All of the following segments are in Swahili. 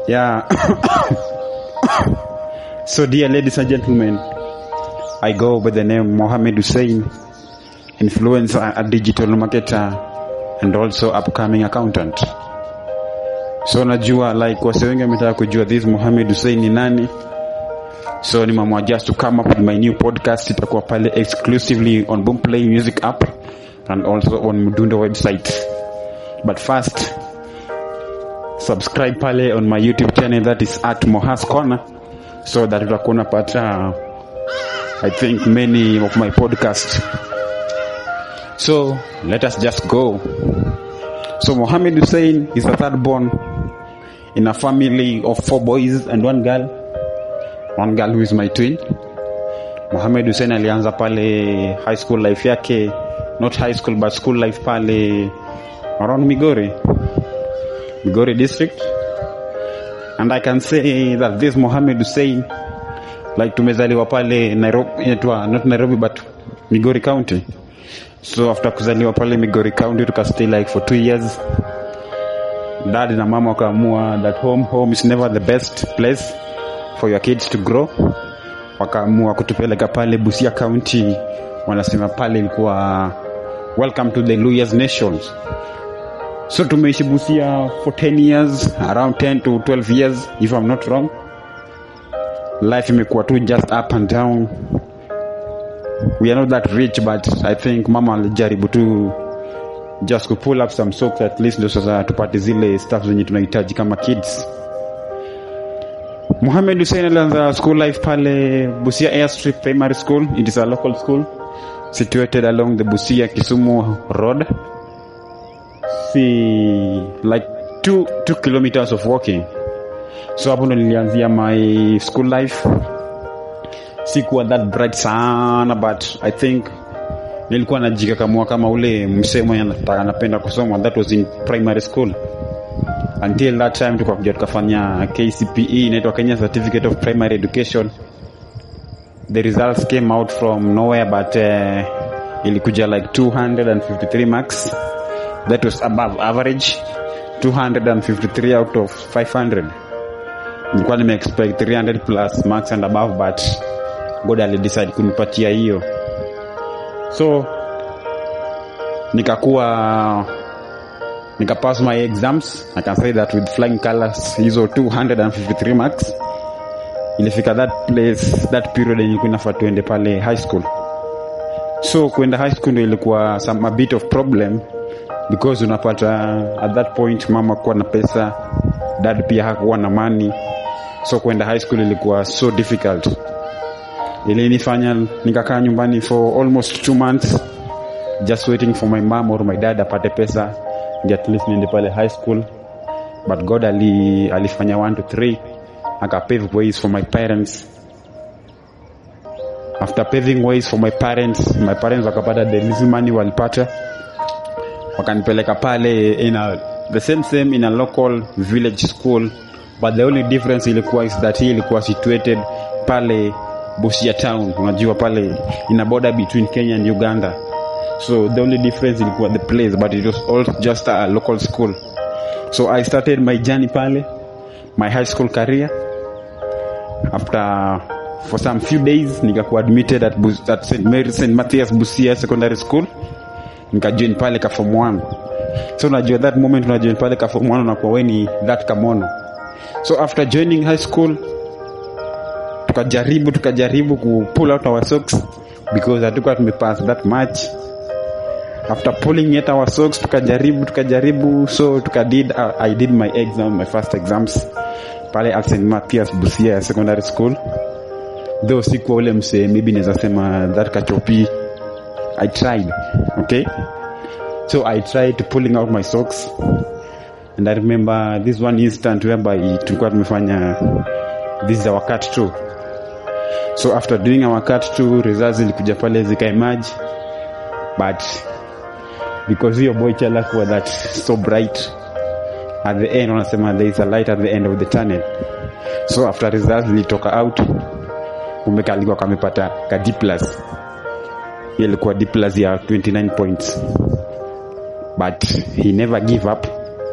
Yeah. so, dear ladies and gentlemen, I go by the name Mohammed Hussein, influencer, a digital marketer, and also upcoming accountant. So najua like wase wengi wametaka kujua this Mohammed Hussein ni nani. So nimeamua just to come up with my new podcast. Itakuwa pale exclusively on Boomplay music app and also on Mdundo website. But first, subscribe pale on my YouTube channel that is at Mohas Corner so that utakuwa unapata I think many of my podcasts. So let us just go. So Mohammed Hussein is the third born in a family of four boys and one girl. One girl who is my twin. Mohammed Hussein alianza pale high school life yake, not high school but school life pale around Migori. Migori district. And I can say that this Mohammed Hussein like tumezaliwa pale Nairobi, inaitwa not Nairobi but Migori County. So after kuzaliwa pale Migori County tukastay like for two years. Dad na mama wakaamua that home home is never the best place for your kids to grow. Wakaamua kutupeleka pale Busia County, wanasema pale ilikuwa welcome to the Luyas Nations. So tumeishi Busia for 10 years, around 10 to 12 years if I'm not wrong. Life imekuwa tu just up and down. We are not that rich but I think mama alijaribu tu just to pull up some socks at least ndio sasa tupate zile stuff zenye tunahitaji kama kids. Mohamed Hussein alianza school life pale Busia Airstrip Primary School. It is a local school situated along the Busia Kisumu Road. See like two, two kilometers of walking. So hapo ndo nilianzia my school life. Sikuwa that bright sana but I think nilikuwa najikakamua kama ule msee mwenye anataka- anapenda kusoma. That was in primary school until that time tukakuja tukafanya KCPE inaitwa Kenya Certificate of Primary Education. The results came out from nowhere but uh, ilikuja like 253 marks. That was above average. 253 out of 500. Nilikuwa nime expect 300 plus marks and above but God alidecide kunipatia hiyo. So nikakuwa nikapass my exams i can say that with flying colors hizo 253 marks ilifika that place that period yenye ilikuwa inafaa tuende pale high school so kuenda high school ndio ilikuwa some, a bit of problem because unapata at that point mama kuwa na pesa dad pia hakuwa na money so kuenda high school ilikuwa so difficult ilinifanya nikakaa nyumbani for almost two months just waiting for my mom or my dad apate pesa ndio at least niende pale high school but god ali, alifanya 1 to 3 akapave ways for my parents after paving ways for my parents my parents wakapata the little money walipata wakanipeleka pale in a, the same same in a local village school but the only difference ilikuwa is that hii ilikuwa situated pale Busia town unajua pale in a border between Kenya and Uganda so the only difference ilikuwa the place but it was all just a local school so i started my journey pale my high school career after for some few days nikakuwa admitted at, Bus- at St. Mary St. Matthias Busia secondary school nikajoin pale ka form 1 so unajua that moment unajoin pale ka form 1 unakuwa we ni that kamono so after joining high school tukajaribu tukajaribu ku pull out our socks because hatukuwa tumepass that much after pulling yet our socks tukajaribu tukajaribu so tukadid uh, i did my exam my first exams pale at St. Matthias Busia secondary school though sikuwa ule msee maybe naweza sema that kachopi i tried okay so i tried to pulling out my socks and i remember this one instant whereby tulikuwa tumefanya this is our cut two so after doing our cut two results zilikuja pale zikaemerge but because hiyo boy child hakuwa that so bright at the end wanasema there is a light at the end of the tunnel so after results zilitoka out kumbe kalikuwa kamepata ka D plus hiyo ilikuwa D plus ya 29 points but he never give up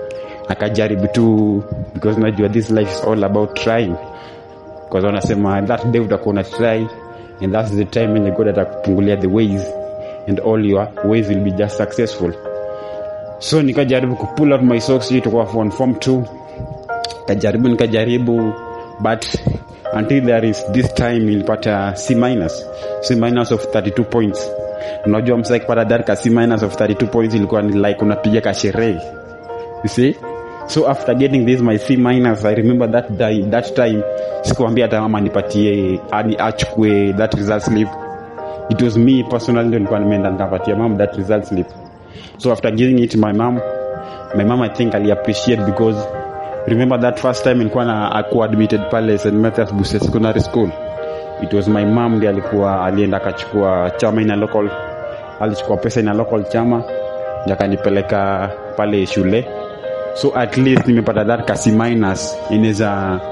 akajaribu tu because najua this life is all about trying because wanasema that day utakuwa una try and that's the time when god atakupungulia the ways and all your ways will be just successful so nikajaribu kupull out my socks hii tukuwa on form 2 kajaribu nikajaribu but until there is this time nilipata c minus c minus of 32 points unajua msa akipata that ka c minus of 32 points ilikuwa ni like unapiga kasherehe you see so after getting this my c minus i remember that day, that time sikuambia hata mama nipatie ani achukue that result slip it was me personally ndio nilikuwa nimeenda nikapatia mom that result slip so after giving it my mom my mom i think ali appreciate because remember that first time nilikuwa na akuwa admitted pale St Mathias Busia Secondary School it was my mom ndiye alikuwa alienda akachukua chama ina local alichukua pesa ina local chama ndio akanipeleka pale shule so at least nimepata that kasi minus inaweza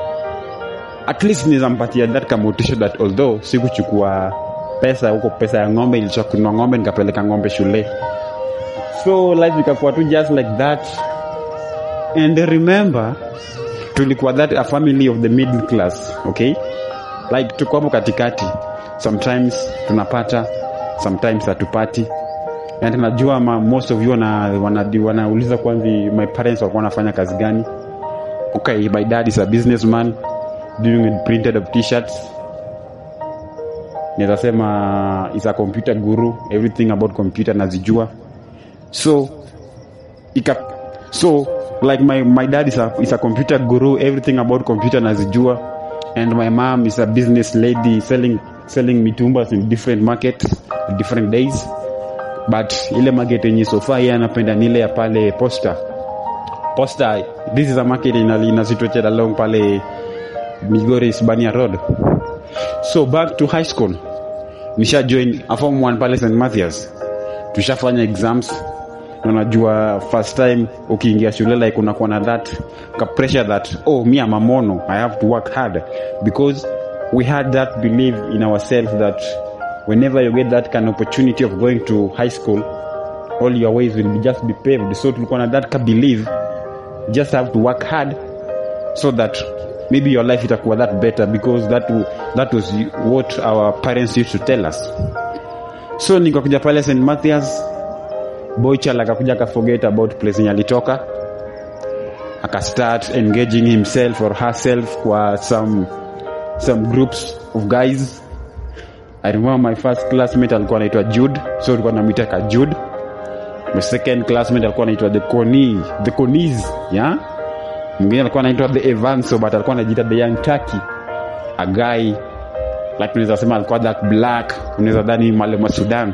at least inaweza mpatia that ka motivation that although sikuchukua pesa huko pesa ya ng'ombe ilichoa kununua ng'ombe nikapeleka ng'ombe shule so life ikakuwa tu just like that and remember tulikuwa that a family of the middle class okay like tuko hapo katikati sometimes tunapata sometimes hatupati and najua ma, most of you wana, wana, wanauliza kwanza my parents walikuwa wanafanya kazi gani okay my dad is a businessman doing printed of t-shirts naweza sema is a computer guru everything about computer nazijua so ika so like my, my dad is a, is a computer guru everything about computer nazijua and my mom is a business lady selling selling mitumbas in different markets different days but ile market yenye sofa yeye anapenda ni ile ya pale posta posta this is a market ina ina situated along pale Migori Hispania Road so back to high school nisha join a form 1 pale St Mathias tushafanya exams na unajua first time ukiingia shule like unakuwa na that ka pressure that oh me am a mono i have to work hard because we had that belief in ourselves that whenever you get that kind of opportunity of going to high school all your ways will be just be paved so tulikuwa na that ka belief just have to work hard so that maybe your life itakuwa that better because that, that was what our parents used to tell us so nikakuja pale st mathias boychal akakuja akaforget about place yenye alitoka akastart engaging himself or herself kwa some some groups of guys i remember my first classmate alikuwa anaitwa jude so alikuwa namwita ka jude my second classmate alikuwa anaitwa the coni the conis yeah mwingine alikuwa anaitwa the evanso but alikuwa anajiita the young turkey a guy like unaweza sema alikuwa that black unaweza dhani mwalimu wa sudan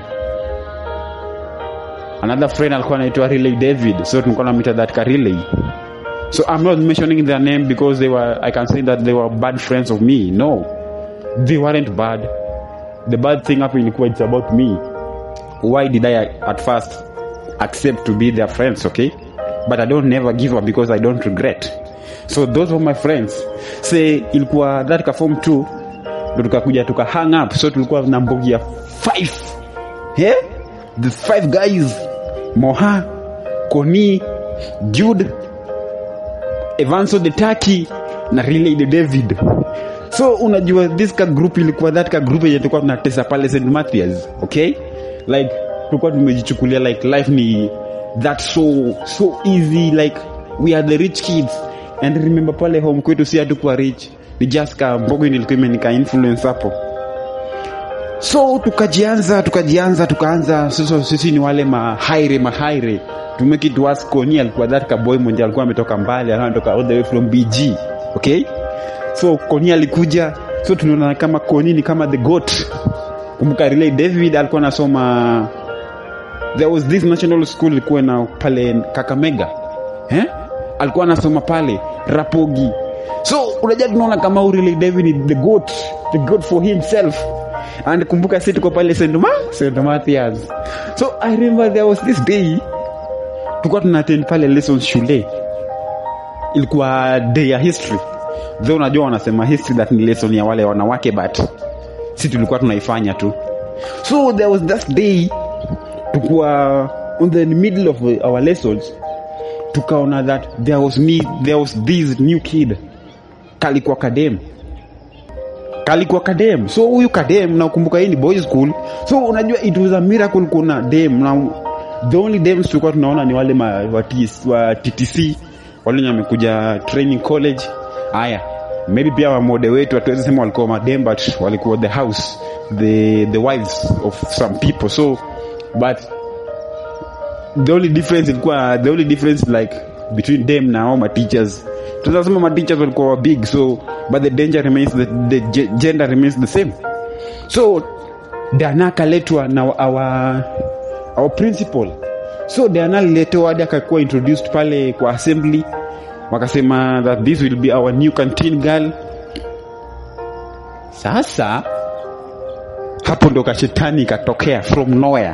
another friend alikuwa anaitwa relay david so tulikuwa namwita that ka relay so i'm not mentioning their name because they were i can say that they were bad friends of me no they weren't bad the bad thing hapo ilikuwa it's about me why did i at first accept to be their friends okay but i don't never give up because i don't regret so those were my friends say ilikuwa that ka form 2 ndo tukakuja tuka hang up so tulikuwa na mbogi ya 5 yeah? the five guys moha koni jude evanso the turkey na relay the david so unajua this ka group ilikuwa that ka group yenye tulikuwa tunatesa pale st mathias okay like tulikuwa tumejichukulia like life ni that so so easy like we are the rich kids and remember pale home kwetu si hatukuwa rich ni just ka mbogo nilikuwa imenika influence hapo so tukajianza tukajianza tukaanza sasa sisi ni wale mahaire mahaire to make it worse koni alikuwa that ka boy mmoja alikuwa ametoka mbali alikuwa ametoka all the way from bg okay so koni alikuja so tunaona kama koni ni kama the goat kumbuka relay david alikuwa anasoma there was this national school ilikuwa na pale kakamega eh? alikuwa anasoma pale rapogi so unajua tunaona kama urili david ni the goat the goat for himself and kumbuka si tuko pale st Ma st mathias so i remember there was this day tulikuwa tunatend pale lessons shule ilikuwa day ya history though unajua wanasema history that ni lesson ya wale wanawake but si tulikuwa tunaifanya tu so there was that day tukuwa on the middle of our lessons tukaona that there was me, there was this new kid kalikuwa kadem kalikuwa kadem so huyu kadem nakumbuka hii ni boys school so unajua it was a miracle kuna dem na the only dems tulikuwa tunaona ni wale ma, wa, TS wa ttc wale wenye wamekuja training college haya maybe pia wamode wetu hatuwezi sema walikuwa madem but walikuwa the house the, the wives of some people so but the only difference ilikuwa the only difference like between them na all my teachers tunasema my teachers walikuwa big so but the danger remains the, the ge- gender remains the same so dana akaletwa na our, our principal so dana aliletwa hadi akakuwa introduced pale kwa assembly wakasema that this will be our new canteen girl sasa hapo ndo kashetani ikatokea from nowhere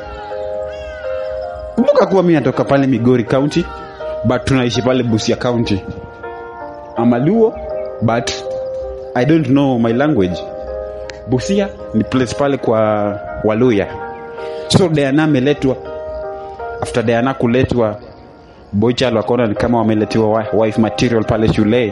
kumbuka kuwa mi natoka pale migori county but tunaishi pale busia county amaluo but i don't know my language busia ni place pale kwa waluya so diana ameletwa after diana kuletwa bochal wakaona ni kama wameletewa wa- wife material pale shule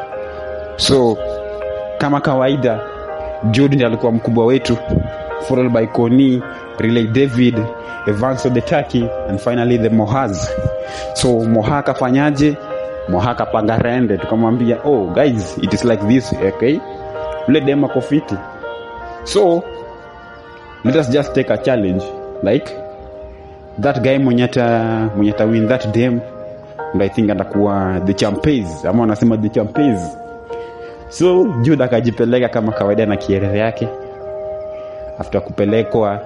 so kama kawaida jude ndiye alikuwa mkubwa wetu followed by coni relay david evanso the turkey and finally the mohaz so moha akafanyaje moha akapanga rende tukamwambia oh guys it is like this okay ule dem ako fiti so let us just take a challenge like that guy mwenye ata mwenye ata win that dem ndo i think atakuwa the champes ama wanasema the champes so jude akajipeleka kama kawaida na kierere yake after kupelekwa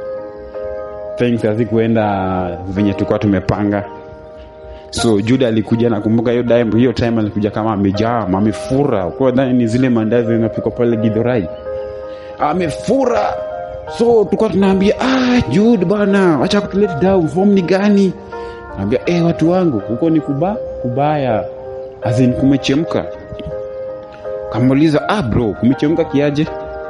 things hazikuenda venye tulikuwa tumepanga so jude alikuja nakumbuka hiyo time hiyo time alikuja kama amejaa amefura kwa dhani ni zile mandazi zinapikwa pale gidhorai amefura so tulikuwa tunaambia ah jude bana wacha kutulet down form ni gani naambia eh watu wangu huko ni kuba kubaya azin kumechemka kamuuliza ah bro kumechemka kiaje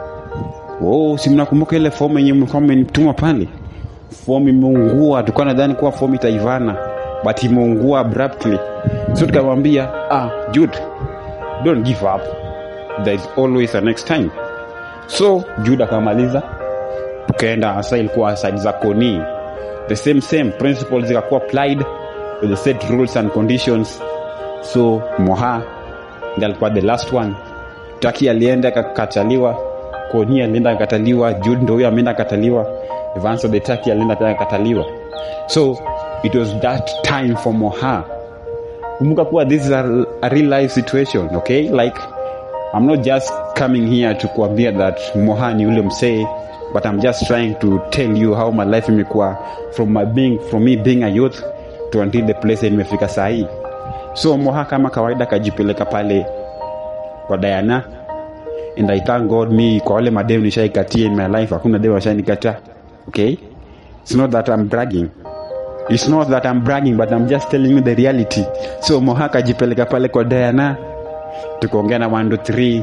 oh si mnakumbuka ile fomu yenye mlikuwa mmenituma pale fomu imeungua tulikuwa nadhani kuwa fomu itaivana but imeungua abruptly so tukamwambia ah jude don't give up there is always a next time so jude akamaliza tukaenda hasa ilikuwa side za koni the same same principles zikakuwa applied with the set rules and conditions so moha ndi alikuwa the last one taki alienda akakataliwa koni alienda akakataliwa jude ndo huyo ameenda akataliwa evanso the taki alienda tena akakataliwa so it was that time for moha kumbuka kuwa this is a, a real life situation okay like i'm not just coming here to kuambia that moha ni ule msee but i'm just trying to tell you how my life imekuwa from my being from me being a youth to until the place nimefika sahii so moha kama kawaida akajipeleka pale kwa diana and i thank god me kwa wale madem nishaikatia in my life hakuna dem ashanikataa okay it's not that i'm bragging it's not that i'm bragging but i'm just telling you the reality so moha akajipeleka pale kwa diana tukaongea na 1 3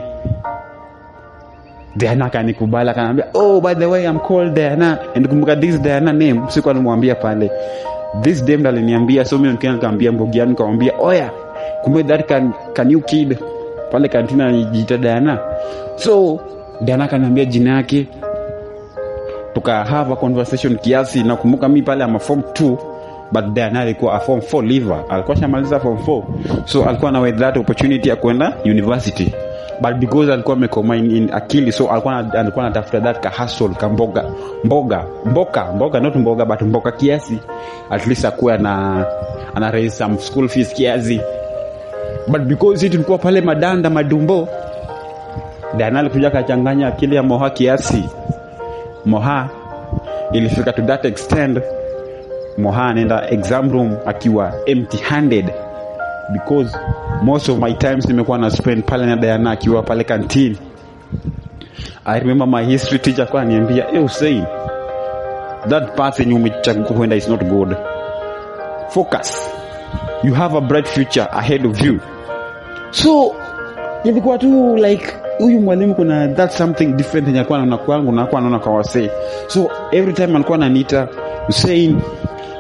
Diana akanikubali akaniambia oh by the way I'm called Diana and kumbuka this Diana name siku alimwambia pale this dame aliniambia so mimi nikaenda nikamwambia mbogi yangu nikamwambia oya kumbe that can, can you kid pale kantina anajiita Diana so Diana akaniambia jina yake tuka have a conversation kiasi nakumbuka mi pale ama form 2 but Diana alikuwa a form 4 liver alikuwa shamaliza form 4 so alikuwa na that opportunity ya kwenda university but because alikuwa amekoma in, in akili so alikuwa na- alikuwa anatafuta that ka hustle ka mboga mboga mboka mboga not mboga but mboga kiasi at least akuwe ana ana raise some school fees kiasi but because sisi tulikuwa pale madanda madumbo Diana alikuja akachanganya akili ya Moha kiasi Moha ilifika to that extent Moha anaenda exam room akiwa empty handed because most of my times nimekuwa na spend pale na Diana akiwa pale canteen I remember my history teacher kwa niambia hey Hussein that path yenye umechagua kwenda is not good focus you have a bright future ahead of you so ilikuwa tu like huyu mwalimu kuna that something different yenye alikuwa anaona kwangu na alikuwa anaona kwa wasee so every time alikuwa ananiita Hussein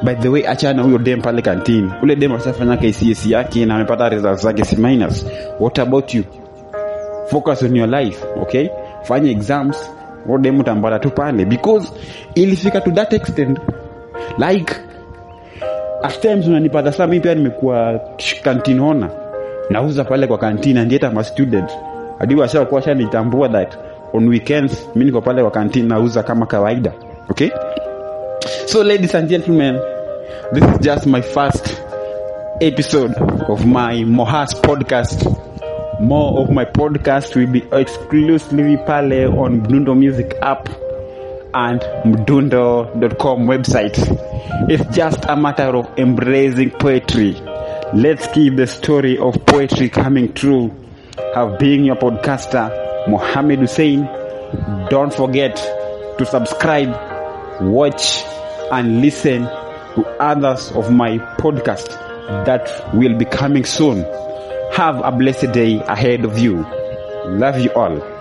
by the way achana huyo dem pale kantini ule dem ashafanya kcs yake na amepata results zake c minus what about you focus on your life okay fanya exams huyo dem utambala tu pale because ilifika to that extent like at times unanipata saa mi pia nimekuwa canteen owner nauza pale kwa canteen and yet I'm a student hadi washakuwa shanitambua that on weekends mi niko pale kwa canteen nauza kama kawaida okay so ladies and gentlemen this is just my first episode of my mohas podcast more of my podcast will be exclusively pale on mdundo music app and mdundo.com website it's just a matter of embracing poetry let's keep the story of poetry coming true have been your podcaster mohammed hussein don't forget to subscribe watch and listen to others of my podcast that will be coming soon have a blessed day ahead of you love you all